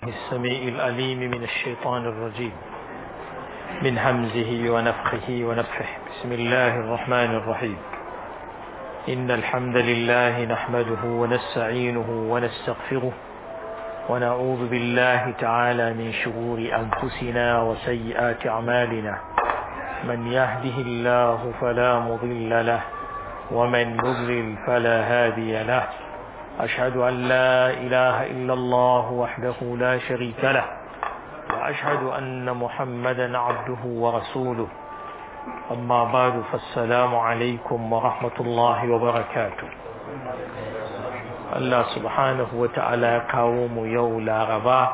السميع الأليم من الشيطان الرجيم من همزه ونفخه ونفخه بسم الله الرحمن الرحيم إن الحمد لله نحمده ونستعينه ونستغفره ونعوذ بالله تعالى من شرور أنفسنا وسيئات أعمالنا من يهده الله فلا مضل له ومن يضلل فلا هادي له أشهد أن لا إله إلا الله وحده لا شريك له وأشهد أن محمدا عبده ورسوله أما بعد فالسلام عليكم ورحمة الله وبركاته الله سبحانه وتعالى قوم يولى غبا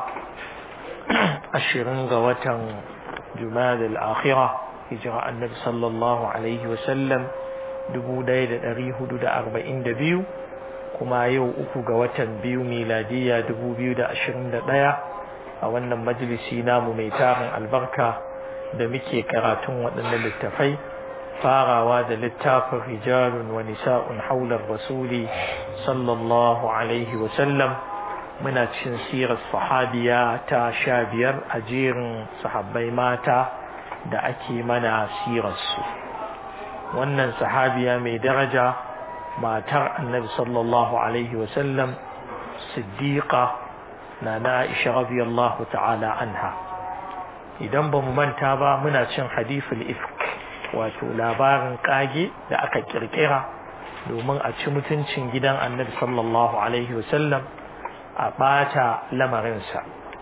أشرن غوة جماد الآخرة هجرة النبي صلى الله عليه وسلم دبو دايد أريه دود أربعين دبيو kuma yau uku ga watan biyu miladiya dubu biyu da ashirin da ɗaya a wannan majalisi namu mai tarin albarka da muke karatun waɗannan littafai farawa da littafin rijalun wa nisa'un haular rasuli sallallahu alaihi wasallam muna cin sirar sahabiya ta sha biyar a jerin sahabbai mata da ake mana sirarsu wannan sahabiya mai daraja matar annabi sallallahu alaihi wasallam siddiqa na na aisha radiyallahu ta'ala anha idan ba mu manta ba muna cin hadithul ifk wato labarin kage da aka kirkira domin a ci mutuncin gidan annabi sallallahu alaihi wasallam a bata lamarinsa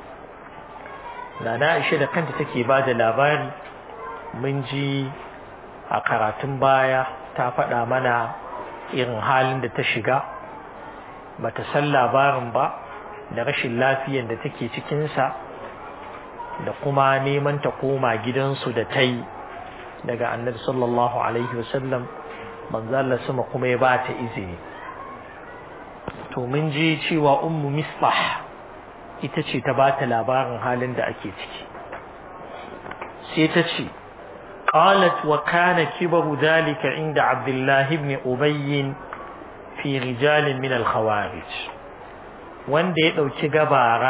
na na aisha da kanta take ba da labari mun ji a karatun baya ta faɗa mana irin halin da ta shiga bata san labarin ba da rashin lafiyan da take cikinsa da kuma neman ta koma gidansu da ta yi daga annabi sallallahu alaihi wasallam manzala sama kuma ya ba ta izini to mun ji cewa ummu misbah ita ce ta ba ta labarin halin da ake ciki sai ta ce قالت وكان كبر ذلك عند عبد الله بن أبي في رجال من الخوارج wanda ya ɗauki gabara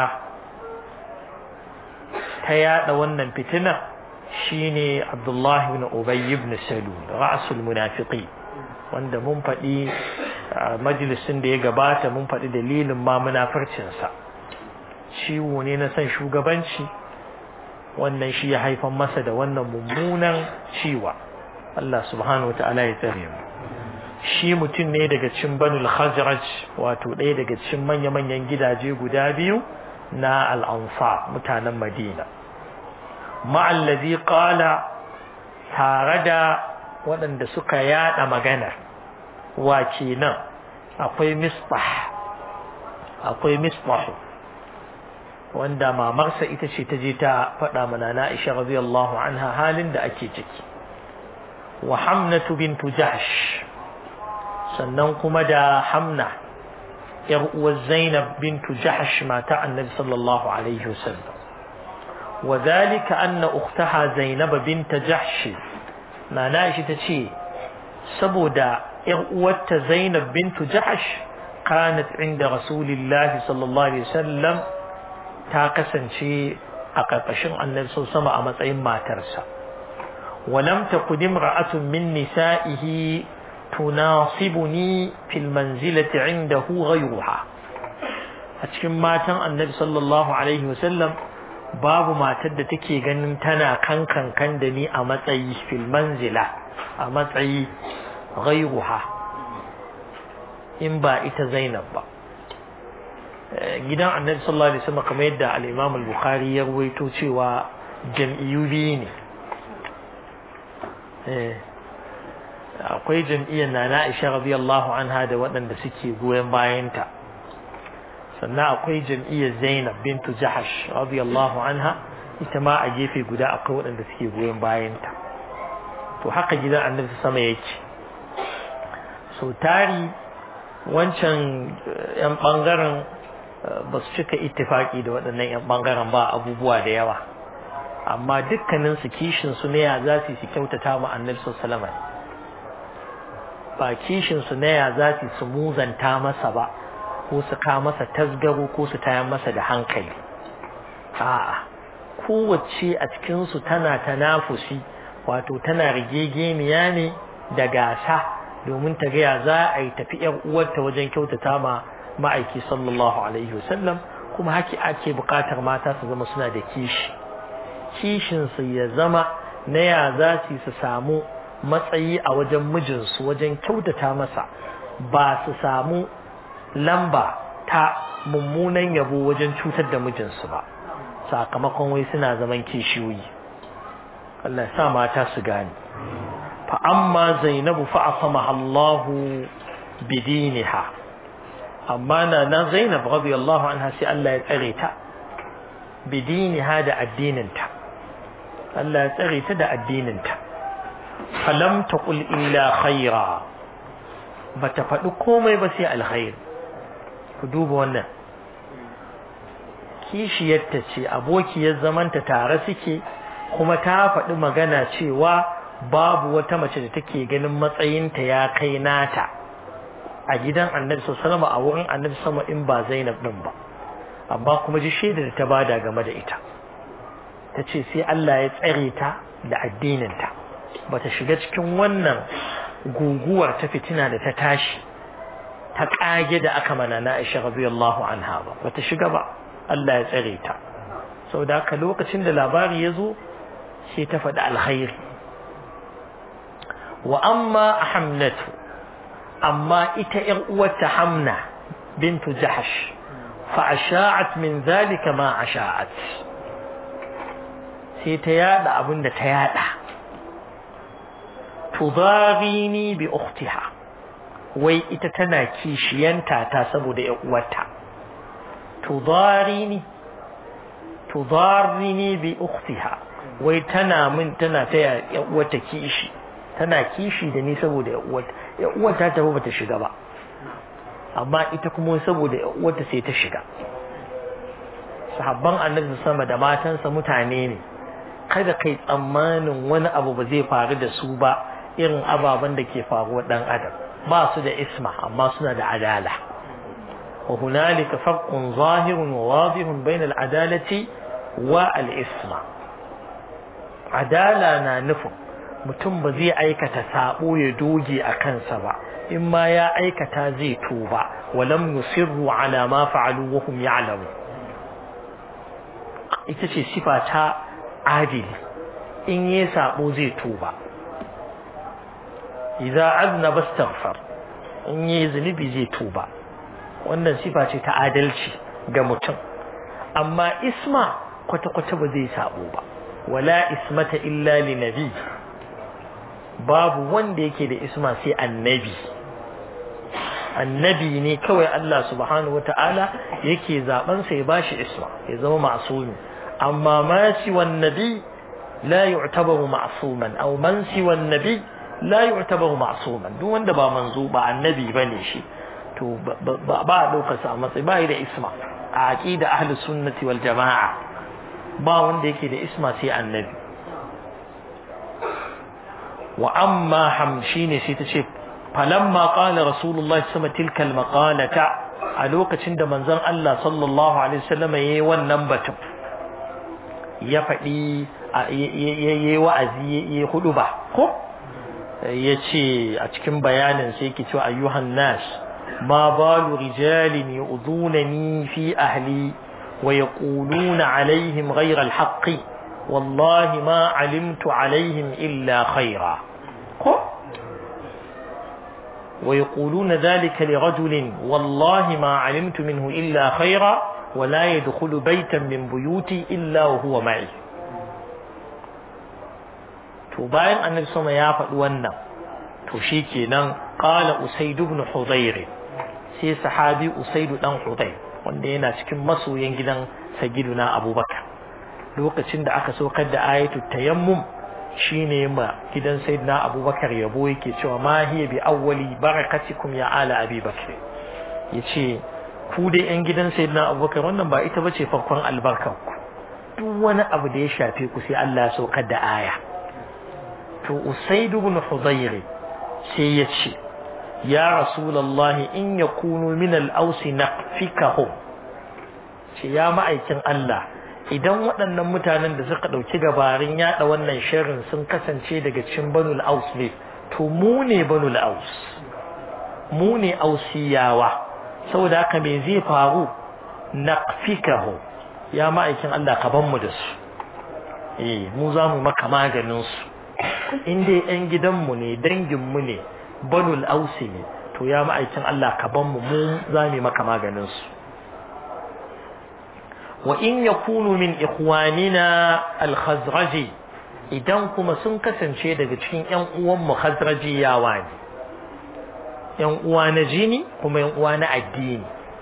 ta yaɗa wannan fitina shine Abdullah ibn Ubay ibn Salul ra'sul munafiqi wanda mun faɗi majalisin da ya gabata mun faɗi dalilin ma munafarcinsa ciwo ne na son shugabanci wannan shi ya haifan masa da wannan mummunan ciwa Allah subhanahu wata'ala ya tsare mu shi mutum ne daga cikin banul khazraj wato ɗaya daga cikin manya-manyan gidaje guda biyu na al'ansa mutanen madina ma'allazi qala tare da waɗanda suka yada magana wa kenan akwai misbah akwai misbahu wanda mamarsa ita ce ta je ta faɗa mana na Aisha radiyallahu anha halin da ake ciki wa Hamnatu bintu Jahsh sannan kuma da Hamna yar uwar Zainab bintu Jahsh mata Annabi sallallahu alaihi wasallam wa dhalika anna ukhtaha Zainab bint Jahsh na Aisha ta ce saboda yar uwarta Zainab bintu Jahsh kanat inda Rasulillahi sallallahu alaihi wasallam ta kasance a ƙarƙashin annabi sau sama a matsayin matarsa walam takun imra'atun min nisa'ihi tunasibuni fil manzilati indahu ghayruha a cikin matan annabi sallallahu alaihi wasallam babu matar da take ganin tana kankan kan da ni a matsayi fil manzila a matsayi ghayruha in ba ita Zainab ba gidan annabi sallallahu alaihi wasallam kamar yadda al-Imam al-Bukhari ya ruwaito cewa jam'iyyu biyu ne eh akwai jam'iyyar Nana Aisha radiyallahu anha da waɗanda suke goyon bayanta sannan akwai jam'iyyar Zainab bintu Jahash radiyallahu anha ita ma a gefe guda akwai waɗanda suke goyon bayanta to haka gidan annabi sama yake so tari wancan yan bangaren ba su cika ittifaki da waɗannan 'yan ɓangaren ba abubuwa da yawa amma dukkanin su kishin su ne ya za su su kyautata ma annabi sallallahu ba kishin su ne ya za su su muzanta masa ba ko su ka masa tasgaro ko su tayar masa da hankali a'a kowace a cikinsu tana tanafusi wato tana rigegeniya ne da gasa domin ta gaya za a yi tafi ‘yan uwarta wajen kyautata ma ma'aiki sallallahu alaihi wasallam kuma haki ake buƙatar mata su zama suna da kishi kishinsu ya zama na ya za su su samu matsayi a wajen mijinsu wajen kyautata masa ba su samu lamba ta mummunan yabo wajen cutar da mijinsu ba sakamakon wai suna zaman kishiyoyi Allah ya sa mata su gane fa amma zainabu fa asamaha Allahu bidiniha amma na na zainab radiyallahu anha sai Allah ya tsare ta bidiniha da addininta Allah ya tsare ta da addininta falam taqul illa khaira bata faɗi komai ba sai alkhair ku duba wannan kishiyarta ce abokiyar zamanta tare suke kuma ta faɗi magana cewa babu wata mace da take ganin matsayinta ya kai nata a gidan annabi sallallahu a wurin annabi sama in ba Zainab din ba amma kuma ji shaida da ta bada game da ita ta ce sai Allah ya tsare ta da addininta bata shiga cikin wannan guguwar ta fitina da ta tashi ta kage da aka mana na Aisha radiyallahu anha ba bata shiga ba Allah ya tsare ta saboda haka lokacin da labari ya zo sai ta faɗi alkhairi wa amma hamnatu amma ita ‘yan uwarta hamna bintu jahash fa asha'at min zalika ma asha'at sai ta yada abin da ta yada tudarini bi ukhtiha wai ita tana kishiyanta ta saboda ‘yan uwarta tudarini tudarini bi ukhtiha wai tana min tana taya ‘yan uwarta kishi tana kishi da ni saboda ‘yan uwarta ‘yan uwarta ta ba ta shiga ba amma ita kuma saboda ‘yan uwarta sai ta shiga sahabban annabi sama da matansa mutane ne kada kai tsammanin wani abu ba zai faru da su ba irin ababen da ke faruwa dan adam ba su da isma amma suna da adala wa hunalika farqun zahirun wa wadihun bayna al-adalati wa al-isma adala na nufin mutum ba zai aikata sabo ya doge a kansa ba in ma ya aikata zai tuba walam yusirru ala ma fa'alu wa hum ya'lamun ita ce sifa ta adili in yi sabo zai tuba idza aznaba astaghfar in yi zunubi zai tuba wannan sifa ce ta adalci ga mutum amma isma kwata-kwata ba zai sabo ba wala ismata illa li nabi babu wanda yake da isma sai annabi annabi ne kawai Allah subhanahu wata'ala yake zaben sa ya bashi isma ya zama ma'sumi amma ma si wan nabi la yu'tabaru ma'suman aw man si wan nabi la yu'tabaru ma'suman duk wanda ba manzo ba annabi bane shi to ba ba daukar sa matsayi ba da isma a aqida ahli sunnati wal jamaa ba wanda yake da isma sai annabi wa amma ham shine sai ta ce falamma qala rasulullahi sama tilka almaqalata a lokacin da manzon Allah sallallahu alaihi wasallam yayi wannan batun ya faɗi yayi wa'azi yayi hudu ba ko yace a cikin bayanin sai yake cewa ayyuhan nas ma balu rijalin yu'dunani fi ahli wa yaquluna alaihim ghayra alhaqqi wallahi ma alimtu alaihim illa khaira ko ويقولون ذلك لرجل والله ما علمت منه إلا خيرا ولا يدخل بيتا من بيوتي إلا وهو معي to bayan annabi sama ya faɗi wannan to shikenan qala usaid ibn hudayr sai sahabi usaid dan hudayr wanda yana cikin masoyan gidan sayyiduna abubakar lokacin da aka saukar da ayatul tayammum shine ma gidan sayyidina abubakar yabo yake cewa ma hiya bi awwali barakatikum ya ala abi bakr yace ku dai yan gidan sayyidina abubakar wannan ba ita bace farkon albarkar ku duk wani abu da ya shafe ku sai Allah ya saukar da aya to usaid ibn hudayr sai ya ce ya rasulullahi in yakunu min al-aus naqfikahum ce ya ma'aikin Allah idan waɗannan mutanen da suka ɗauki gabarin yaɗa wannan sharrin sun kasance daga cikin banul aus ne to mu ne banul aus mu ne ausiyawa saboda haka me zai faru naqfikahu ya ma'aikin Allah ka ban mu da su eh mu za mu maka maganin su in dai ƴan gidanmu ne danginmu ne banul ausi ne to ya ma'aikin Allah ka ban mu mu za mu maka maganin su wa in yakunu min ikhwanina al-khazraji idan kuma sun kasance daga cikin ƴan uwan mu khazrajiyawa ne ƴan uwa na jini kuma ƴan uwa na addini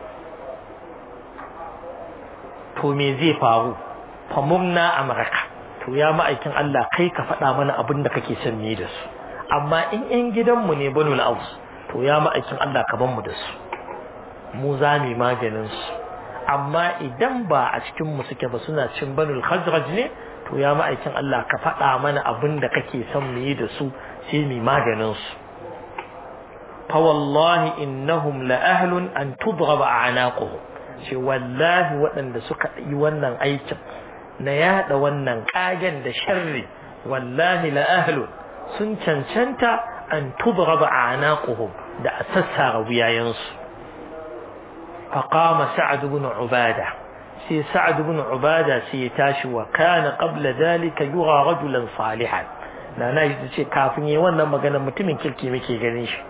to me zai faru famumna amraka to ya ma'aikin Allah kai ka faɗa mana abin da kake son ni da su amma in ƴan gidanmu ne banul aus to ya ma'aikin Allah ka ban mu da su mu za mu maganin su amma idan ba a cikin mu suke ba suna cin banul khazraj ne to ya ma'aikin Allah ka faɗa mana abin da kake son mu yi da su sai mu maganin su fa wallahi innahum la ahlun an tudraba a'naquhum ce wallahi waɗanda suka yi wannan aikin na yada wannan kagen da sharri wallahi la ahlun sun cancanta an tudraba a'naquhum da a sassara wuyayensu فقام سعد بن عبادة سي سعد بن عبادة سي تاشي وكان قبل ذلك يرى رجلا صالحا na na yi ce kafin yi wannan magana mutumin kirki muke ganin shi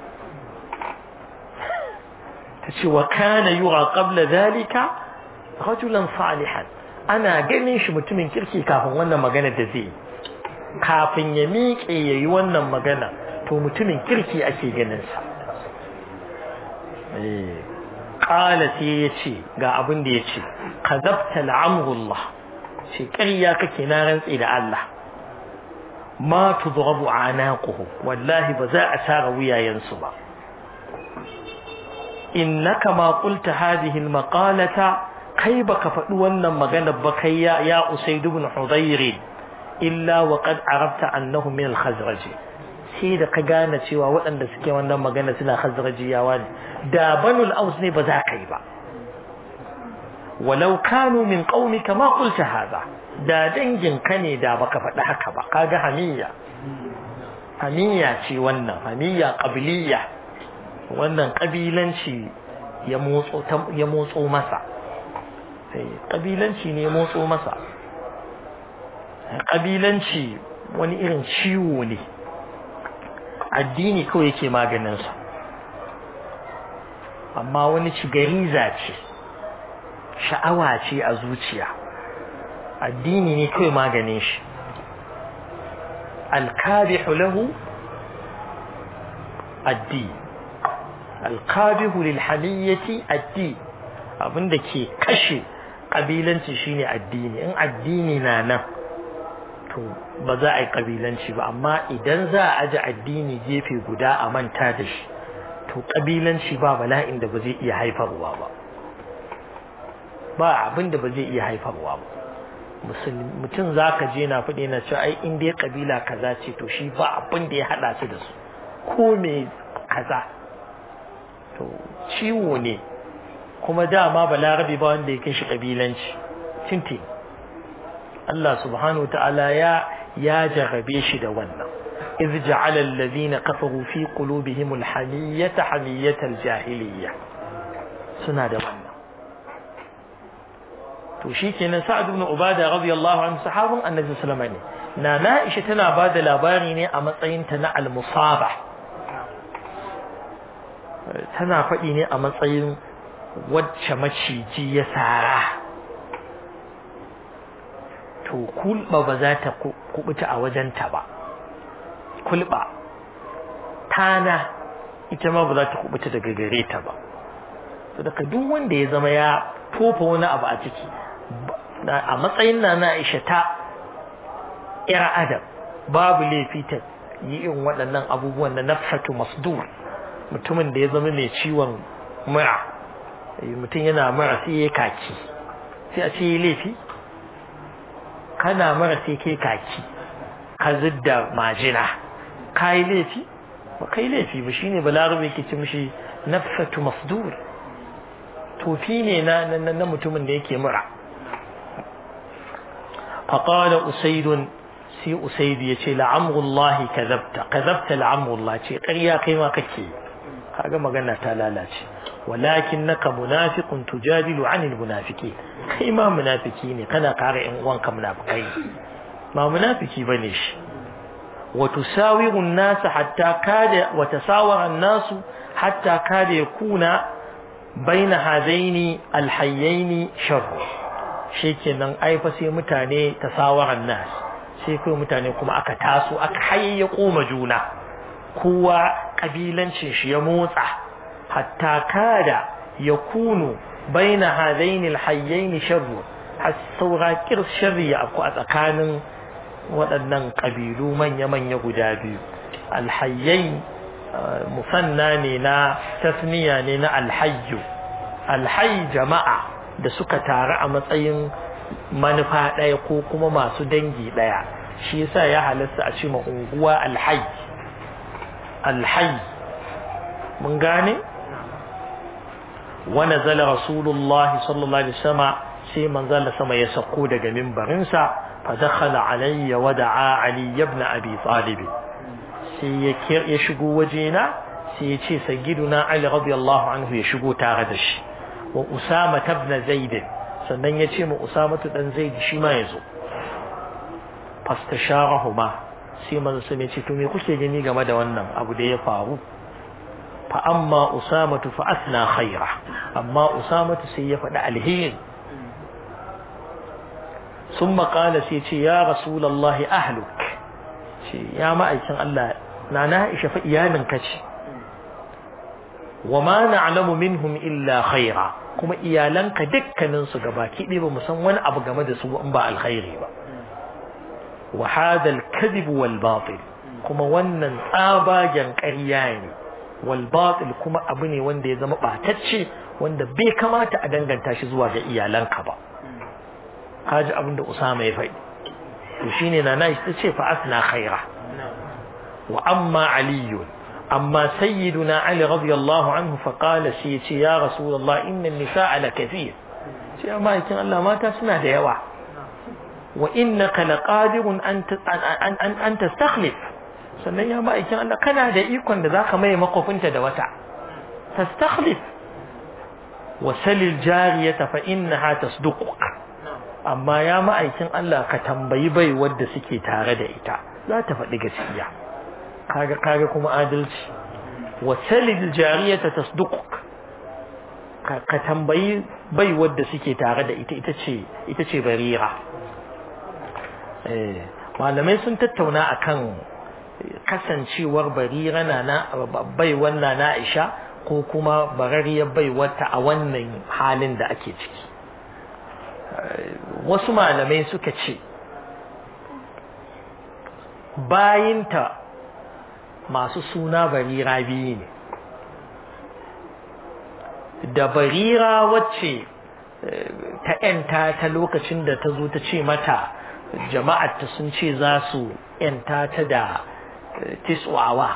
ta ce wa kana yura qabla zalika rajulan salihan ana ganin shi mutumin kirki kafin wannan magana da zai kafin ya miƙe ya yi wannan magana to mutumin kirki ake ganin sa ƙala sai ya ce ga abin da ya ce ka zabta la'amurullah ce ƙarya kake na rantsi da Allah ma tudrabu anaquhu wallahi ba za a tara wuyayensu ba innaka ma qulta hadhihi almaqalata kai baka faɗi wannan magana ba kai ya ya usayd ibn hudayr illa wa qad arabta annahu min al-khazraj sai da ka gane cewa waɗanda suke wannan magana suna khazrajiyawa ne da banul aus ne ba za ka yi ba walau kanu min qaumika ma qulta hadha da dangin ka ne da baka faɗi haka ba kaga hamiyya hamiyya ce wannan hamiyya qabiliyya wannan kabilanci ya motso ya motso masa sai kabilanci ne ya motso masa kabilanci wani irin ciwo ne addini kawai yake maganinsa amma wani cigariza ce sha'awa ce a zuciya addini ne kawai maganin shi alkabihu lahu addini alkabihu lilhamiyyati addini abinda ke kashe kabilanci shine addini in addini na nan to ba za a yi kabilanci ba amma idan za a aji addini gefe guda a manta da shi to kabilanci ba bala'in da ba zai iya haifarwa ba ba abin da ba zai iya haifarwa ba mutum za ka je na faɗi na cewa ai in dai kabila kaza ce to shi ba abin da ya haɗa su da su ko me kaza to ciwo ne kuma dama balarabe ba wanda ya kai shi kabilanci tintin Allah subhanahu wa ta'ala ya ya jarrabe shi da wannan iz ja'ala alladhina kafaru fi qulubihim alhamiyata hamiyatal jahiliyya suna da wannan to shikenan sa'ad ibn ubada radiyallahu anhu sahabun annabi sallallahu alaihi wasallam ne na Aisha tana bada labari ne a matsayin ta na al-musaba tana faɗi ne a matsayin wacce maciji ya sara to kulba ba za ta kubuta a wajenta ba kulba tana ita ma ba za ta kubuta daga gare ta ba daga duk wanda ya zama ya tofa wani abu a ciki a matsayin na na Aisha ta ira adam babu laifi ta yi irin waɗannan abubuwan na nafhatu masdur mutumin da ya zama mai ciwon mura mutum yana mura sai ya kaki sai a ce laifi kana mara sai kai kaki ka zidda majina ka yi laifi ba kai laifi ba shine balarabe ke ci mishi nafsatu masdur tofi ne na na mutumin da yake mura faqala usaidun sai usaid ya ce la'amrullahi kadhabta kadhabta la'amrullah ce ƙarya kai ma kake kaga magana ta lalace walakinnaka munafiqun tujadilu 'anil munafiqin kai ma munafiki ne kana kare ƴan uwanka munafikai ba munafiki bane shi wa tusawiru an-nas hatta kada wa tasawara an-nas hatta kada yakuna baina hadaini al-hayyaini sharr shikenan ai fa sai mutane tasawara an-nas sai kai mutane kuma aka taso aka hayayya koma juna kowa kabilancin shi ya motsa hatta kada yakunu baina hadaini al-hayyaini sharr har saura kir sharri ya afku a tsakanin waɗannan ƙabilu manya-manya guda biyu alhayyai musanna ne na tasniya ne na alhayyu alhayy jama'a da suka taru a matsayin manufa ɗaya ko kuma masu dangi ɗaya shi yasa ya halasta a ce ma unguwa alhayy alhayy mun gane wa nazala rasulullah sallallahu alaihi wasallam sai manzala sama ya sako daga mimbarinsa فدخل علي ودعا علي بن أبي طالب سي يشقو وجينا سي يشي سيدنا علي رضي الله عنه يشقو تاغدش وأسامة بن زيد sannan ya ce ma Usamatu dan Zaid shi ma yazo fastasharahuma sai manzo sun ce to me kuke gani game da wannan abu da ya faru fa amma Usamatu fa asna khaira amma Usamatu sai ya faɗi alheri ثم قال سيتي يا رسول الله أهلك يا ما أيكن الله نانا إيش فإيانا كشي وما نعلم منهم إلا خيرا كما إيالان كدكا ننسو قباكي لبا مسوان أبو قمد سوء أنباء الخير وهذا الكذب والباطل كما ونن آبا كرياني والباطل كما أبني وندي زم باتتشي وند بي كما تأدنغن تاشي زواج إيالان كبا kaji abinda Usama ya faɗi to shine nana ta ce fa asna khaira wa amma Ali amma sayyiduna Ali radiyallahu anhu fa qala shi yace ya rasulullah inna an-nisaa la kathir shi amma yakin Allah mata suna da yawa wa innaka laqadirun an an an tastakhlif sannan ya ma'aikin Allah kana da ikon da zaka mai makofinta da wata tastakhlif wa salil jariyata fa innaha tasduquka amma ya ma'aikin Allah ka tambayi bai wadda suke tare da ita za ta faɗi gaskiya kaga kaga kuma adalci wa salil jariyata tasduquk ka tambayi bai wadda suke tare da ita ita ce ita ce barira eh malamai sun tattauna akan kasancewar barira na na bai wannan na Aisha ko kuma barariyar bai wata a wannan halin da ake ciki wasu malamai suka ce bayinta masu suna barira biyu ne da barira wacce ta ‘yanta ta lokacin da ta zo ta ce mata jama'arta sun ce za su ‘yanta ta da tiswawa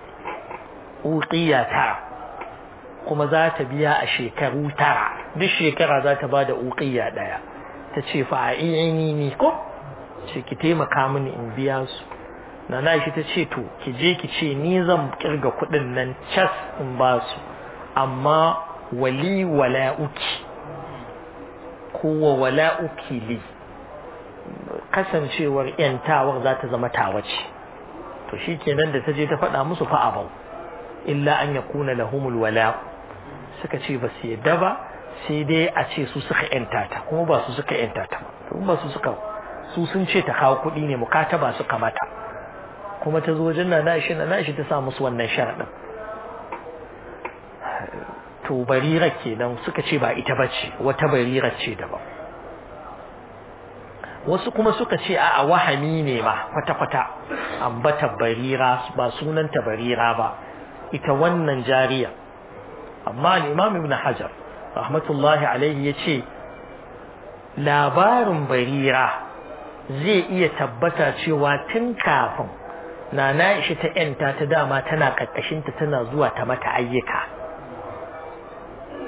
uƙiya tara kuma za ta biya a shekaru tara duk shekara za ta ba da uƙiya ɗaya ta ce fa'ini ni ko ce ki taimaka mini in biya su na na shi ta ce to ki je ki ce ni zan kirga kuɗin nan cas in ba su amma wali wala'uki ko wa wala'uki li kasancewar yantawar za ta zama tawace to shi kenan da ta je ta faɗa musu fa abau illa an yakuna lahumul wala'u suka ce ba su yadda ba sai dai a ce su suka yanta ta kuma ba su suka yanta ta ba su suka su sun ce ta kawo kuɗi ne mukataba suka mata kuma ta zo wajen nana shi nana shi ta sa musu wannan sharaɗin to barira kenan suka ce ba ita bace wata barira ce daban wasu kuma suka ce a wahami ne ma kwata-kwata ambata barira ba sunanta barira ba ita wannan jariya amma al-imam ibn hajar rahmatullahi alaihi ya ce labarin barira zai iya tabbata cewa tun kafin na na ishi ta yanta ta dama tana ƙarƙashinta tana zuwa ta mata ayyuka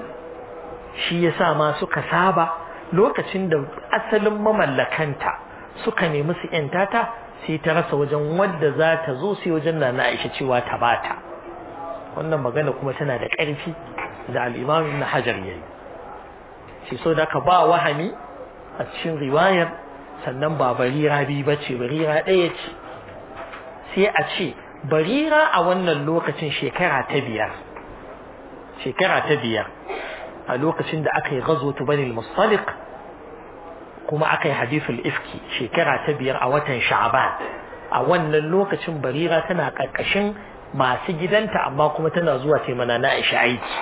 shi ya sa ma suka saba lokacin da asalin mamallakanta suka nemi su yanta ta sai ta rasa wajen wadda za ta zo sai wajen na Aisha cewa ta bata wannan magana kuma tana da ƙarfi da al-Imam Ibn Hajar yayi shi so da ka ba wahami a cikin riwayar sannan ba barira bi bace barira ɗaya ce sai a ce barira a wannan lokacin shekara ta biyar shekara ta biyar a lokacin da aka yi gazo ta bani mustaliq kuma aka yi hadithul ifki shekara ta biyar a watan sha'ban a wannan lokacin barira tana karkashin masu gidanta amma kuma tana zuwa taimana na aisha aiki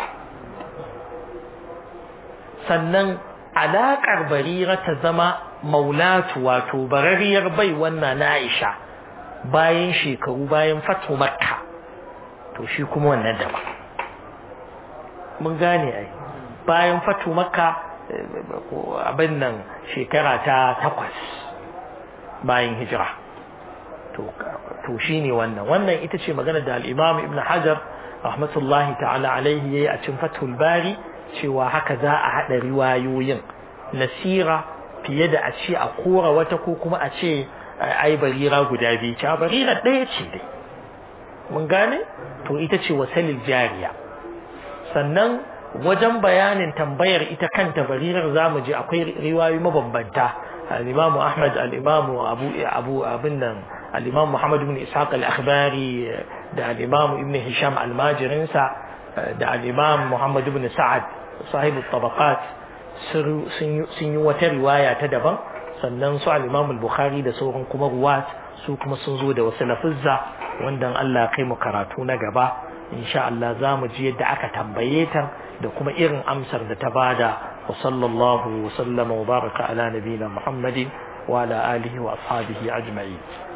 sannan alaƙar barira ta zama maulatu wato barariyar bai wannan na aisha bayan shekaru bayan fatu makka to shi kuma wannan daba mun gane ai bayan fatu makka abin nan shekara ta takwas bayan hijira to shi ne wannan wannan ita ce magana da al'imam ibn hajar rahmatullahi ta'ala alaihi ya yi a cin fatul bari cewa haka za a haɗa riwayoyin nasira fiye da a ce a kora wata ko kuma a ce ai barira guda biyu ce barira ɗaya ce dai mun gane to ita ce wasalil jariya sannan wajen bayanin tambayar ita kanta barirar zamu je akwai riwayoyi mabambanta al-Imam Ahmad al-Imam Abu Abu abin nan al-Imam Muhammad ibn Ishaq al-Akhbari da al-Imam Ibn Hisham al-Majirinsa da al-Imam Muhammad ibn Sa'ad sahibu tabaqat sun yi wata riwaya ta daban sannan su al-Imam al-Bukhari da sauran kuma ruwat su kuma sun zo da wasu lafuzza wanda Allah kai mu karatu na gaba insha Allah za mu ji yadda aka tambaye ta da kuma irin amsar da ta bada wa sallallahu wa sallama wa baraka ala nabiyina Muhammadin wa ala alihi wa ashabihi ajma'in